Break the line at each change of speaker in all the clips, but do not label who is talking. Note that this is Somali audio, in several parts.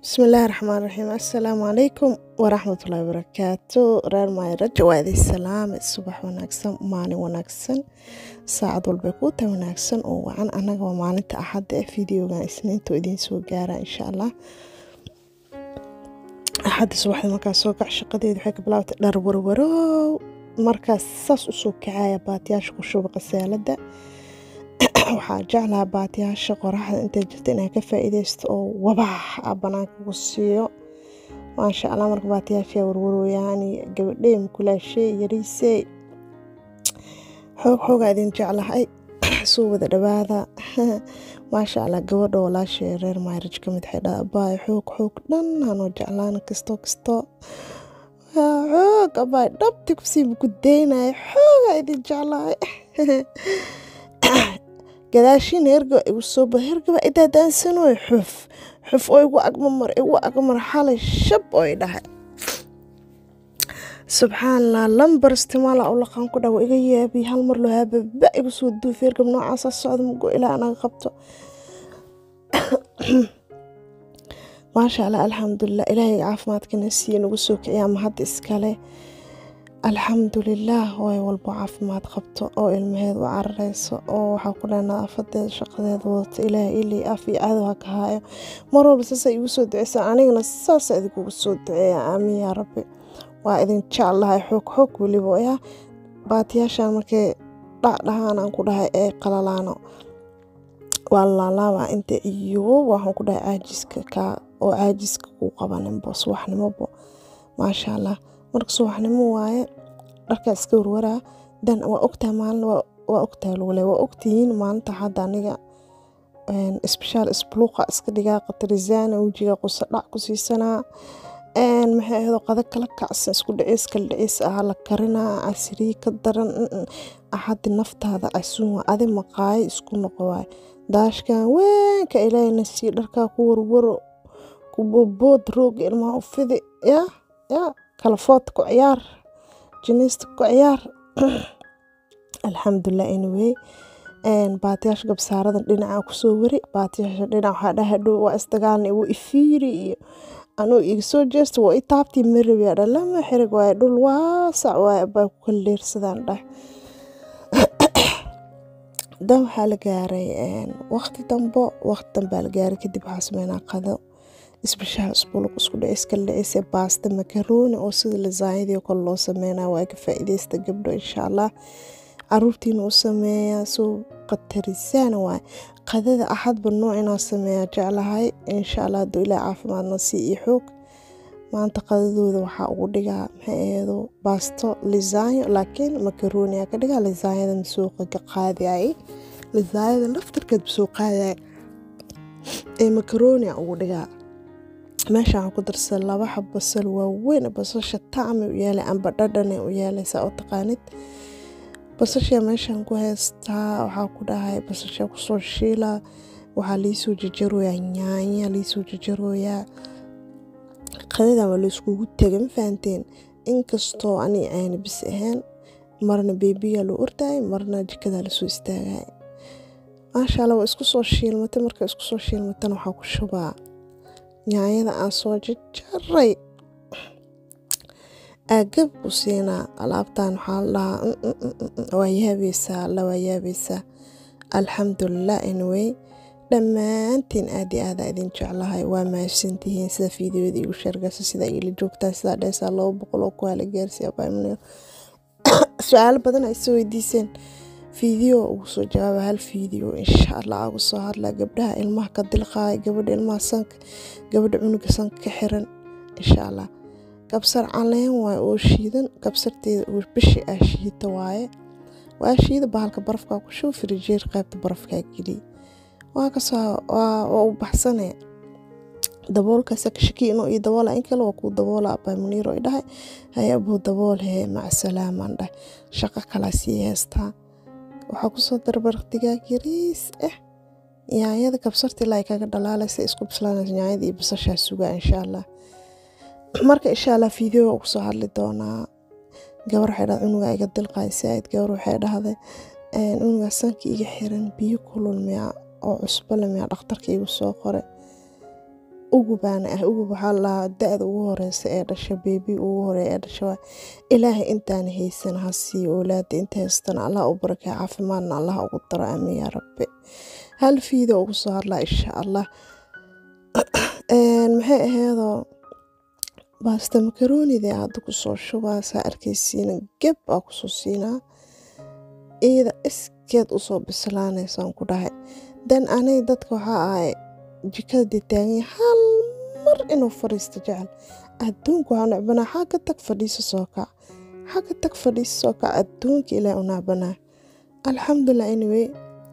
bismillaahi raxmaan raxiim assalaamu calaykum waraxmatullaahi wabarakaatu reer maayraja waa idin salaame subax wanaagsan maalin wanaagsan saacad walbay kuu tahay wanaagsan oo wacan annaga waa maalinta axadda ee videogan isniinta idiin soo gaara insha allah axadda subaxda markaas soo kac shaqadeeda waxay ka bilaabtay dhar warwarow markaas saas usoo kacaya baatiyaasha ku shuba qasaalada waxaa jeclaha baatiyaasha qoraxda intay jirta inaa ka faa-iideysto oo wabax a banaanka ku siiyo maasha allah marka baatiyaasha warwarooyaan gabadhey mukulaashey yariisey xoog xoogaa idin jeclahay soo wada dhawaada maasha allah gabadha walaashay reer mayraj ka mid waxay dhaha abaay xoog xoog dhan hanoo jeclaan kasto kasto xoog abaay dhabti kusii mukudeynaya xoogaa idin jeclahay gadaashiina hergaba igu soo ba hergaba idaadaansanoy xuf xuf oo igu agmamar igu agmar xalay shab oo i dhahay subxaanallah lambar istimaala u laqaan ku dhawa iga yaabiy hal mar loo haababa igu soo duufi hergab noocaasa socda mugo ilaa anaga qabto maasha allah alxamdulilah ilaahay caafimaadkana siiye nagu soo kiciya ama hadda iskale alxamdulilaah way walbo caafimaad qabto oo ilmaheed u carareyso oo waxaa ku dhaha nadaafadeeda shaqadeeda wadata ilaahay ilii af iyo cadow ha ka haayo mar walba saasa igu soo duceysaa anigana saasa idinkugu soo duceeya aamiin yaa rabbi waa idin jeclahay xoog xoog weliba yaa baatiyaashan markay dhacdhahaan aan ku dhahay ee qalalaano waa laalaabaa inta iyo waxaan ku dhahay caajiska kaa oo caajiska kuu qabaninbo subaxnimobo maasha allah marka subaxnimo waaye dharkaa iska warwaraa dan waa ogtaha maalin waa ogtaha lugule waa ogtihiin maalinta hadda aniga isbishaal isbuluuqa iska dhigaa qatarisaana wejiga qusa dhac ku siisanaa maxay ahdo qada kala kacsan isku dhaceys kala dhaceys ah la karinaa casiriyi ka daran axaddi naftaada casuun waa adi maqaayo isku noqo waay daashkan weenka ilaahayna sii dharkaa ku warwaro ku boodbood rooga ilmaha u fidi yaa yaa kalafoodta ku ciyaar jiniista ku ciyaar alxamdulilah anyway baatiyaasha gabsaarada dhinaca kusoo wari baatiyaasha dhinac waxaa dhaha dhow waa isdagaalna igu ifiiri iyo anuu iga soo jeesta waa i taabtii marabi dha lama xirig waaye dhul waasac waaye baa ku kala leersadaan dhah dan waxaa la gaaray waqti dambo waqti dambaa la gaaray kadib waxaa sameynaa qado isbishaal isbuluq isku dhaceys kala dhaceysa baasta makarooni oo sida lasaanyadii oo kale loo sameynaa waa ka faa-iideysta gabdho insha allah caruurtiina u sameeyaa soo qatarisaan waay qadada axadba nooc inaa sameeyaa jeclahay insha allah hadduu ilaa caafimaadna sii iyo xoog maanta qadadooda waxaa ugu dhigaa maxay aheedo baasto lisaanyo laakiin makarooniyaa ka dhigaa lisaanyada masuuqa ka qaadayay lisaanyada laftarkeed masoo qaadayay ee makarooniya ugu dhigaa meesha waxaan ku darsan laba xab basal waaweyn basasha tacmi u yeelay amba dhadhane u yeelaysaa oo taqaanid basashaa meeshaan ku haystaa waxaa ku dhahay basashaa kusoo shiila waxaa liisoo jajarooyaa nyaanya liisoo jajarooyaa qadadan waa layskugu tegay ma fahanteen inkastoo ani ayna bis ahayn marna beebiyaa loo ordayay marna jikadaa lasoo istaagay maasha alla waa isku soo shiilmatay marka isku soo shiilmatana waxaa ku shubaa nyaanyada aan soo jajaray aagab ku siinaa alaabtan waxaa la dhahaa waa yaabaysaa alla waa yaabaysaa alxamdulilah anyway dhammaantiin aad iyo aada idin jeclahay waa mahadsantihiin sida fiideoyada igu sheergaysa sida ila joogtaan sidaa dheesaa laba boqol oo kuwaala gaarsiiya baamunir su-aalo badan ay soo weydiiseen fiideo ugu soo jawaaba hal fiideo insha allah ugu soo hadlaa gabdhaha ilmaha ka dilqaaya gabadha ilmaha sanka gabadha cunuga sanka ka xiran insha allah kabsar caleen waaye oo shiidan kabsarteeda oo bishi ah shiita waaye waa shiida bahalka barafkaa ku shuw firijeer qaybta barafkaa geliy waa kasoo waa u baxsane daboolkaasa ka shaki inuu ii daboola in kale waa kuu daboola abaa muniir oo idhahay haya abuu dabool hee macasalaamaan dhahay shaqo kalaa sii heystaa waxaa kusoo darbar digaag yariis ah yaanyada kabsarta ilaa ay kaga dhalaalaysa isku bislaanaysa yaanyada iyo basashaa sugaa insha allah marka insha allah fiideo ugu soo hadli doonaa gabar waxay dhahday cunugaa iga dilqaay saaid gabar waxay dhahday cunugaa sanka iga xiran biyo kulul miyaa oo cusbole miyaa dhakhtarka igu soo qoray ugubaana ah ugub waxaa lahaa da-da ugu horeysa ee dhasha beebi ugu horeeya ee dhasha waa ilaahay intaana haysan ha siiyo oolaada inta haystana allah u barakay caafimaadna allah ugu daro aamin yaa rabbi hal fiida ugu soo hadlaa insha allah maxay aheedoo baasta makaroonida hadda kusoo shubaa saa arkaysiina geb aa kusoo siinaa iyada iskeed usoo bislaanaysaan ku dhahay dan aniga dadka waxaa ahay jikada dee taaganya hal mar inuu fadhiisto jecel adduunka waxaa necbanaa xagga tag fadhiiso soo kac xagga tag fadhiiso soo kac adduunka ilaah u necbanaa alxamdulilah anyway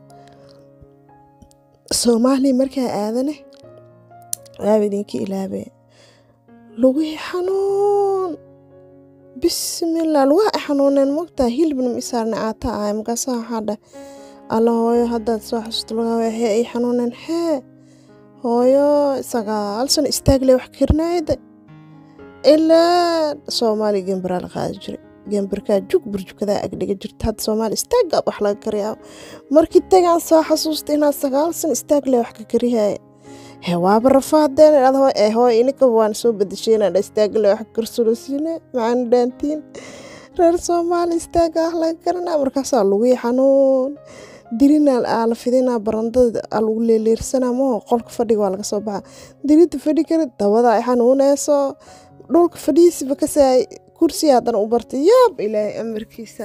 soomaaliya markaa aadane waaba idinka ilaabe lugihii xanuun bismillah lugaha ay xanuuneen mogtaa hilibna ma isaarna caata ahay markaasa waxaa dhah alla hooyo haddaad soo xasuusto lugaha waxee ay xanuuneen hee hooyo sagaal sano istaagle wax karinaayda ilaa soomaaliya gembaraa la qaadi jiray gembarkaa jug burjukadaa agdhiga jirta hadda soomaaliya istaaggaa wax laga kariyaa markii tagaan soo xasuusta inaad sagaal sano istaagle wax ka karihaya he waaba rafaadeen ee hooy ininka waan soo badashayna dha istaagle wax karsulosiine macaan dhaantiin reer soomaali istaaga wax laga karinaa markaasaa lugii xanuun dirina aa la fidinaa barandada aa lagu leeleersanaa maho qolka fadhiga waa laga soo baxa dirinta fadhi kara dabada ay xanuuneyso dhulka fadhiisiba kasaay kursi haddana u bartay yaab ilaahay amarkiisa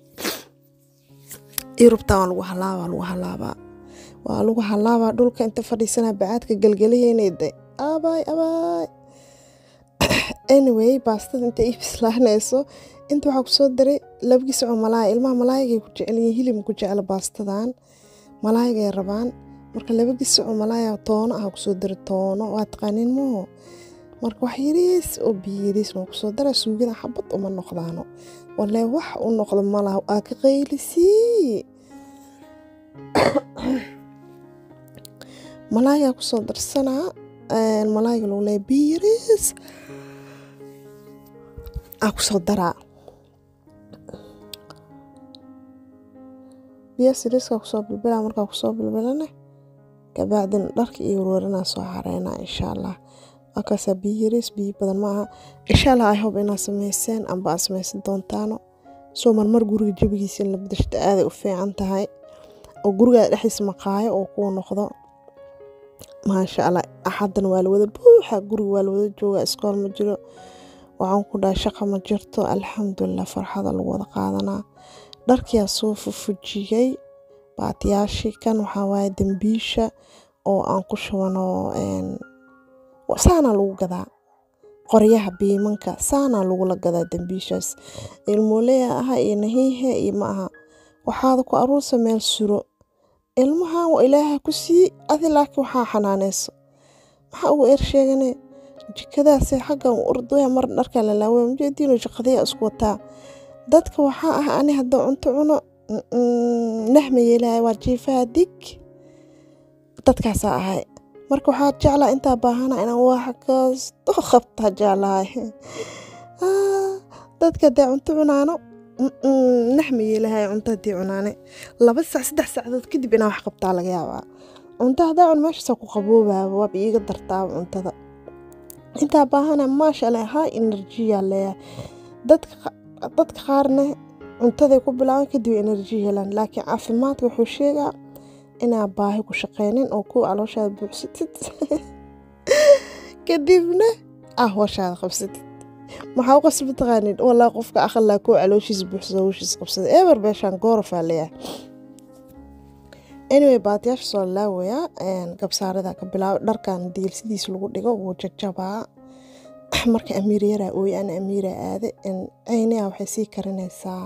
yurubtaa waa lagu halaabaa lagu halaabaa waa lagu halaabaa dhulka inta fadhiisanaa bacaadka galgalaheynayda abaay abaay anyway baastada inta ii bislaanayso inta waxaa kusoo daray labagii soco malaaya ilmaha malaayigay ku jecelyihiin hilibma ku jecla baastadan malaayigay rabaan marka labagii soco malaaya toono ah kusoo daray toono waa taqaaniin maho marka wax yariis oo biyo yariis noo kusoo dara suugada xabad uma noqdaano walee wax u noqdo malaha aa ka qaylisii malaayaa kusoo darsanaa malaayiga lagu leeya biyo yariis aa kusoo daraa biyo siriiska kusoo bilbilaa markaa kusoo bilbilana kabacdin dharka iyo warwarinaa soo xareynaa insha allah markaasaa biyo yariis biyo badan maaha insha allah i hob inaad sameyseen amba aad sameysan doontaano soo marmar guriga jabigiisa in la badashto aaday u fiican tahay oo gurigaada dhexdiisa maqaayo oo kuu noqdo maasha allah axadan waa la wada buuxa guriga waa la wada jooga iskool ma jiro waxaan ku dhahay shaqa ma jirto alxamdulilah farxada lagu wada qaadanaa dharkiyaa soo fufujiyey baatiyaashii kan waxaa waaye dambiisha oo aan ku shubano saanaa lagu gadaa qoryaha biimanka saanaa lagula gadaa dambiishaas ilmooleya aha iyo nahiihe iyo ma aha waxaada ku aruursa meel suro ilmahan waa ilaaha ku sii adi laakiin waxaa xanaaneyso maxaa ugu eer sheegane jikadaase xaggan urdoya mar dharkaa lalaawe majeediino shaqadaya isku wataa dadka waxaa ah ani haddii cunto cuno nahma yeelahay waa jiifaha dig dadkaasaa ahay marka waxaa jeclaa intaa baahana inaan wax kasto qabtaa jeclahay dadka haddee cunto cunaano naxma yeelahay cunto haddii cunaane laba sac saddex saacadood kadib inaa wax qabtaa laga yaabaa cunto haddaa cun meeshaasa ku qaboobaaba waaba iiga dartaaba cuntada intaa baahana maasha allah high enerjiya leeyahay dadka qaarna cuntaday ku bilaaban kadib enerji helaan laakiin caafimaadka wuxuu sheegaa inaa baahi ku shaqeynin oo kuwa calooshaada buuxsatid kadibna ah hooshaada qabsatid maxaa u qasba taqaanin walaa qofka aqalaa kuwa calooshiisa buuxsada howshiisa qabsada eber beeshaan goorafaa leeyahay anyway baatiyaasha soo laawayaa gabsaarada ka bilaabo dharkan diilsidiis lagu dhigo wuu jajabaa marka amiir yaraa ooye ana amiira aade ceyniha waxay sii karinaysaa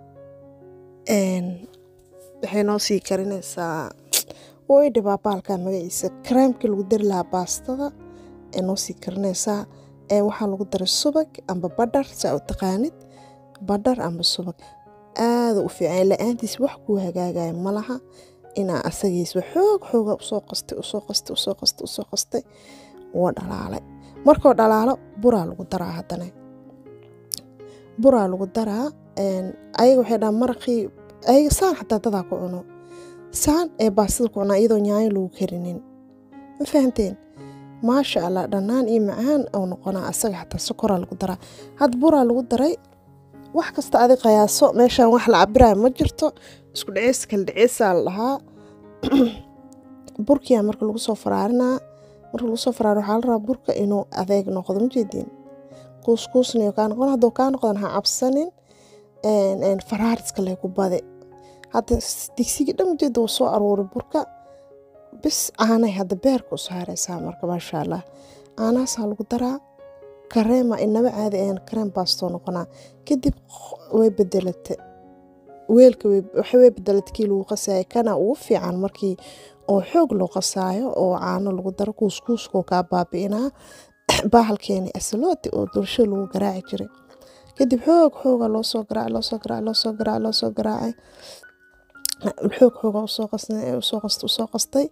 waxay noo sii karinaysaa way dhibaa baalka magaciisa kareemkii lagu dari lahaa baastada ee noo sii karinaysaa waxaa lagu daray subag amba badhar saa u taqaanid badhar amba subag aada u fiican la-aantiis wax kuu hagaagaya malaha inaa asagiisba xoog xooga usoo qastay usoo qastay usoo qastay usoo qastay waa dhalaalay markoo dhalaalo buraa lagu daraa haddana buraa lagu daraa ayaga waxay dhaha maraqii ayaga saan xataa dadaa ku cuno saan ee baastada ku cunaa iyadoo nyaayo lagu karinin ma fahanteen maasha allah dhannaan iyo macaan ou noqonaa asaga xataa sokoraa lagu daraa had buraa lagu daray wax kasta adi qiyaaso meeshaan wax la cabirayo ma jirto isku dhaceys kala dhaceysaa la dhahaa burkiyaa marka lagu soo faraarinaa marka lagu soo faraari waxaa la rabaa burka inuu adeeg noqdo majeediin kuuskuusniyo kaa noqon hadduu kaa noqdan ha cabsanin faraariska lee ku bade hadda digsigii dhan ujeeda wuu soo aruuray burka bis caanay hadda beerka u saareysaa marka maasha allah caanahaasaa lagu daraa kareema inaba caadi ahan kareem baastoo noqonaa kadib way bedelata weelka waxa way bedelata kii lagu qasaayo kana ugu fiican markii oo xoog loo qasaayo oo caano lagu daro kuuskuuskoo kaa baabi'inaa baahalkeeni asalooti oo dulsho lagu garaaci jiray kadib xoog xooga loosoo garaac loosoo garaac loosoo garaac loosoo garaacay xoog xooga usoo usoo qastay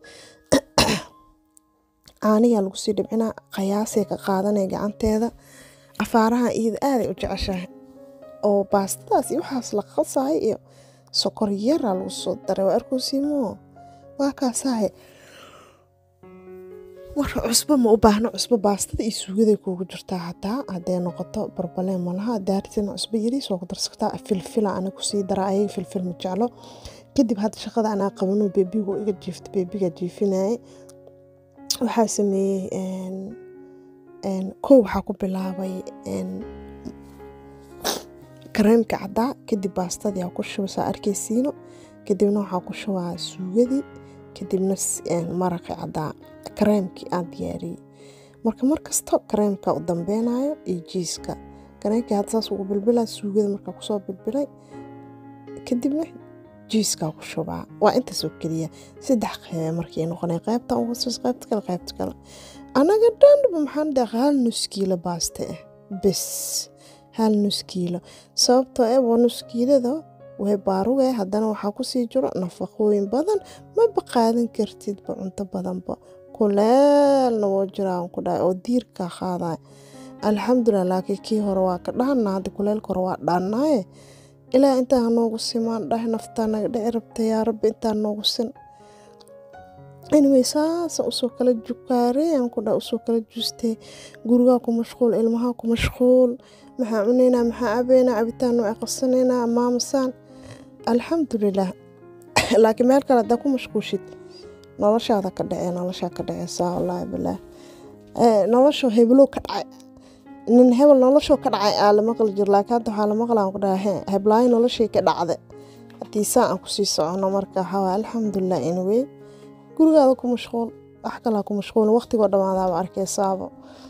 caaniyaa lagu sii dhibcinaa qayaasay ka qaadanaya gacanteeda afaaraha iyada aaday u jeceshahay oo baastadaas iyo waxaas la qasaayo iyo sokor yaraa lagu soo daray waa arkoosiimoo waa kaasaahe marka cusbo ma u baahno cusbo baastada iyo suugaday kuugu jirtaa hataa hadday noqoto barbaleen malaha daartina cusbo yariis waa ku darsataa filfila ana kusii dara ayaga filfil ma jeclo kadib hadda shaqada anaa qabano beebigu iga jiifta beebiga jiifinayay waxaa sameeyey kow waxaa ku bilaabay kareemka caddaa kadib baastadii aa ku shubay saa arkaysiino kadibna waxaa ku shubaa suugadii kadibna maraqi caddaa kareemkii aan diyaariyey marka markasta kareemka u dambeynayo iyo jiiska kareemkii hadda saas ugu bilbilaa suugada markaa kusoo bilbilay kadibna jiiskaa ku shubaa waa intaasoo keliya saddex qeybe markii noqonay qaybta ugasos qaybta kale qaybta kale anaga dhanba maxaan dhaqa hal nus kiilo baaste ah bes hal nus kiilo sababtoo eh waa nus kiilada way baaruge haddana waxaa kusii jiro nafaqooyin badan maba qaadan kartidba cunto badanba kuleelna woo jiraan ku dhahay oo diirkaa qaadaya alxamdulilah laakiin kii hore waa ka dhaana hadda kuleelka hore waa dhaanaaye ilaa intaa hanoogu simaan dhahay naftaa naga dhici rabta yaa rabbi intaa noogu sin anyway saasa usoo kala jukaareen ku dha usoo kala juustee gurigaa ku mashquul ilmahaa ku mashquul maxaa cunaynaa maxaa cabeynaa cabitaan noo aqasanaynaa maamasaan alxamdulilah laakiin meel kale haddaa ku mashquushid noloshaada ka dhacee noloshaa ka dhaceysaa wallaahi bilaah nolosha heblow ka dhacay nin hebel noloshoo ka dhacay aa la maqli jiro laakiin hadda waxaa la maqlaan ku dhaha heblaayo noloshay ka dhacda haddii saa aan kusii socono marka waxaa alxamdulilah anyway gurigaada ku mashquul wax kalaa ku mashquul waqtigoo dhammaadaaba arkeysaaba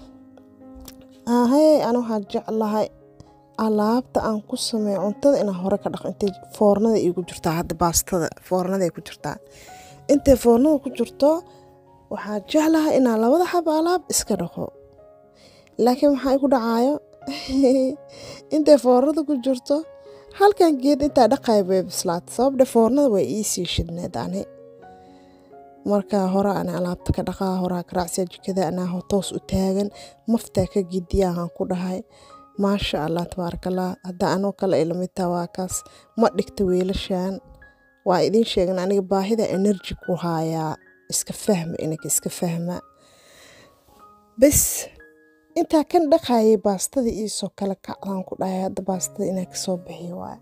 ahey ana waxaa jeclahay alaabta aan ku sameeyo cuntada inaan hore ka dhaqo intay foornada iigu jirtaa hadda baastada foornaday ku jirtaa intay foornada ku jirto waxaa jeclahay inaan labada xaba alaab iska dhaqo laakiin maxaa igu dhacaayo intay foornada ku jirto halkan geed intaa dhaqaya bay bislaata sababdhe foornada way iisii shidneed ani marka hore ana alaabta ka dhaqaa horaa karaacsiya jikada anaa toos u taagan maftaa ka gediyahan ku dhahay maasha allah tabaarakallah hadda anoo kale ay lamid taha waa kaas ma dhigta weelashan waa idiin sheegan aniga baahida energy ku haayaa iska fahma inanka iska fahma bes intaa kan dhaqayay baastada iisoo kale kacdaan ku dhahay hadda baastada inaa kasoo bixiyo waay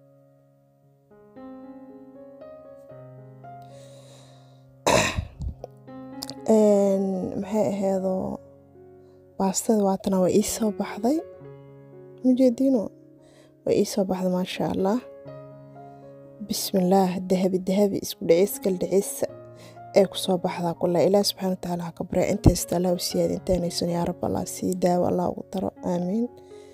maxay aheedoo baastada waatana waa ii soo baxday mujeediino waa ii soo baxday maasha allah bismillaah dahabi dahabi isku dhaceys kal dhaceysa ee kusoo baxdaa kule ilaah subxana watacaala ha ka barya intaysta allah u siyaada intaynaysan yaa rab allah sii daawo allah ugu daro aamiin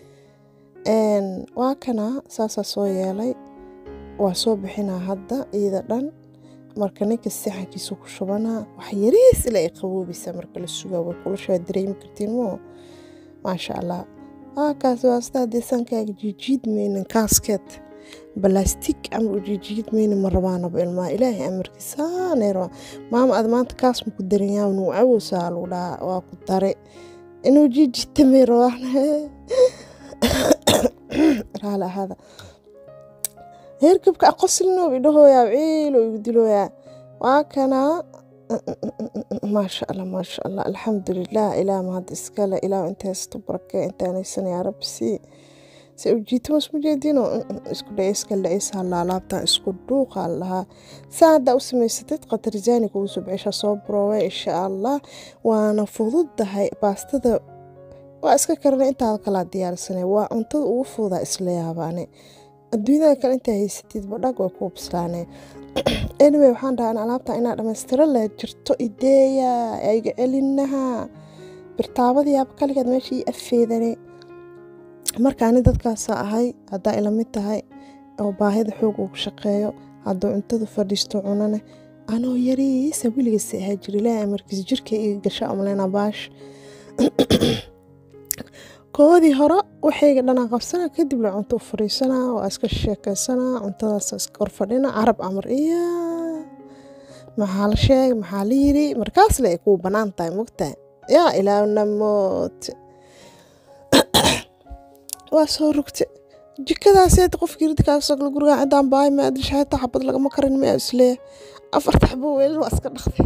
waa kana saasaa soo yeelay waa soo bixinaa hadda iyada dhan marka ninka saxankiisa ku shubanaa wax yariis ila ay qaboobaysa marka la sugaa way kulashaa dareemi kartiin moo maasha allah kaas waasta haddii sankaaga jiijiid maynin kaaskeed balastig amar u jiijiid maynin ma rabaanaba ilmaa ilaahay amarkiisaanay rabaa maama aad maanta kaas ma ku daranyaa nuu cawowsaa lagu dhahaa waa ku dare inuu jiijiidta may rabaan raali ahaada heerkabka aqoslino idhahooyaa ciilo igu dilooyaa waa kanaa maasha allah maasha allah alxamdulilah ilaah mahad iskale ilaah inta haysto barake intaanaysan yaa rabbi sii se ujiitamo isma jeedino isku dhaceyska dhaceysa laalaabtan isku dhuuqa lahaa saa haddaa u samaysatid qatarizaani kugu soo bixisha soo baroowe insha allah waana fududahay baastada waa iska karana intaada kalaa diyaarsanay waa cuntada ugu fududaa isla yaabaane adduunyada kale intaa haysatid badhag way kuu bislaaneen anyway waxaan dhahaa in alaabta inaa dhammaystiro la jirto ideeya ayga celinaha birtaabadiyaaba kaligeed meesha ii afeedane marka ani dadkaasa ahay haddaa ila mid tahay oo baahida xoog uu ku shaqeeyo hadduu cuntadu fadhiisto cunane anoo yariisa weligiisa ahaa jira ilaahay amarkiis jirka iga gasha amleyna baash koodii hore waxayga dhanaa qabsana kadib la cunto u fariisanaa waa iska sheekaysanaa cuntadaas iska horfadhina carab amar iya maxaa la sheegay maxaa la yiri markaas le ay kuu banaan tahay mogtahay yaa ilaahna moot waa soo rugta jikadaaseed qofkii ridi kaaga soo gala guriga cidaan baay ma adri shaata xabad lagama karin ma isleeya afarta xabo weelal waa iska dhaqday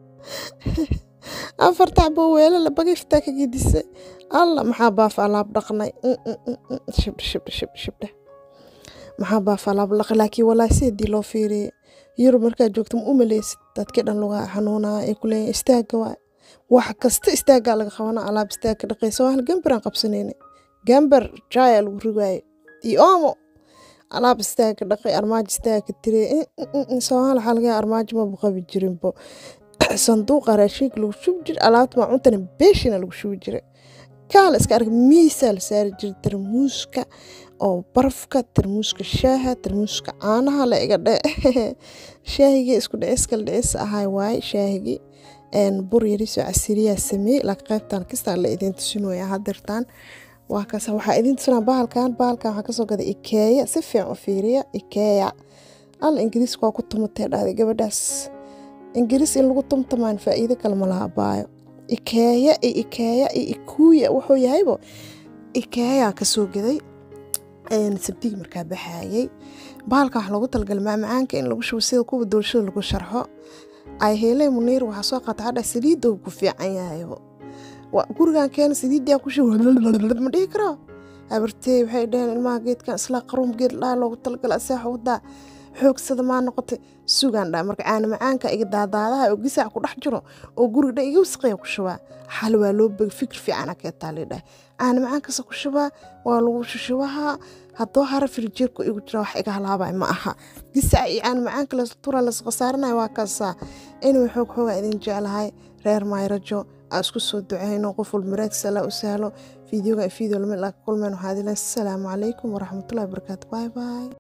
afarta xabo weelal bagiftaa ka gedisay alla maxaa baaf alaab dhaqnay shibdhe shibdhe shibdhe shibdhe maxaa baaf alaab dhaqay laakiin walaa seedii loo fiiriyay yurub markaa joogto ma u maleysid dadkii dhan lugaa xanuunaa ay ku leeyihin istaaga waay wax kasta istaagaa laga qabana alaab istaagka dhaqaysa waa hal gambaraan qabsanayna gambar jaya lagu rigaayo iyo oomo alaab istaaga dhaqay armaajo istaaga tiray soomaali waxaa laga armaajo maba qabi jirinbo sanduuqa raashinka lagu shubi jiray alaabta maacuntana beeshina lagu shubi jiray kaala iska arg miisaa la saari jiray tarmuuska oo barafka tarmuuska shaaha tarmuuska caanaha la iga dhe shaahigii isku dhiciska la dhicis ahay waaye shaahigii bur yariisoo casiriyaa sameeyey laakiin qaybtan kistaa la idiin tusinooya hadirtaan waa kaas waxaa idiin tusinaa bahalkan bahalkan waxaa kasoo gaday ikeeya si fiican u fiiriya ikeeya alla ingiriiska waa ku tumatee dhahday gabadhaas ingiriis in lagu tumtamaan faa'iido kale ma laha baayo ikeeya iyo ikeeya iyo ikuuya wuxuu yahaybo ikeeyaa kasoo gaday sabdigi markaa baxaayay bahalkan wax loogu talagalay maamacaanka in lagu shubo sida kuwa doolshada lagu sharxo ay heelee muniir waxaa soo qaata hadha saliidda ku fiican yahaybo gurigan keena saliiddaa ku shubo ma dhihi karo habartey waxay dhaheen ilmaha geedkan islaa qaruum geed dhaa loogu talagalay aseexa wadaa xoogsada maa noqotay sugaan dhaa marka caana macaanka iga daadaadaha oo gisaac ku dhex jiro oo guriga dhan iga wasaqaya ku shubaa xal waa loo beg fikir fiican akeetaa lidhah caana macaankasa ku shubaa waa lagu shushubaha haddoo hara firijeerku igu jira wax iga halaabay ma aha gisaac iyo caana macaanka lastura lasqasaaranaya waa kaasaa inuu xoog xoogaa idin jeclahay reer mayrajo aa isku soo duceyno qof walba maraadkiisa allah u sahlo fiideoga fiideo lamid laa kulmeen waxaa idin leeyahay asalaamu calaykum waraxmatullahi wabarakaatu bye bye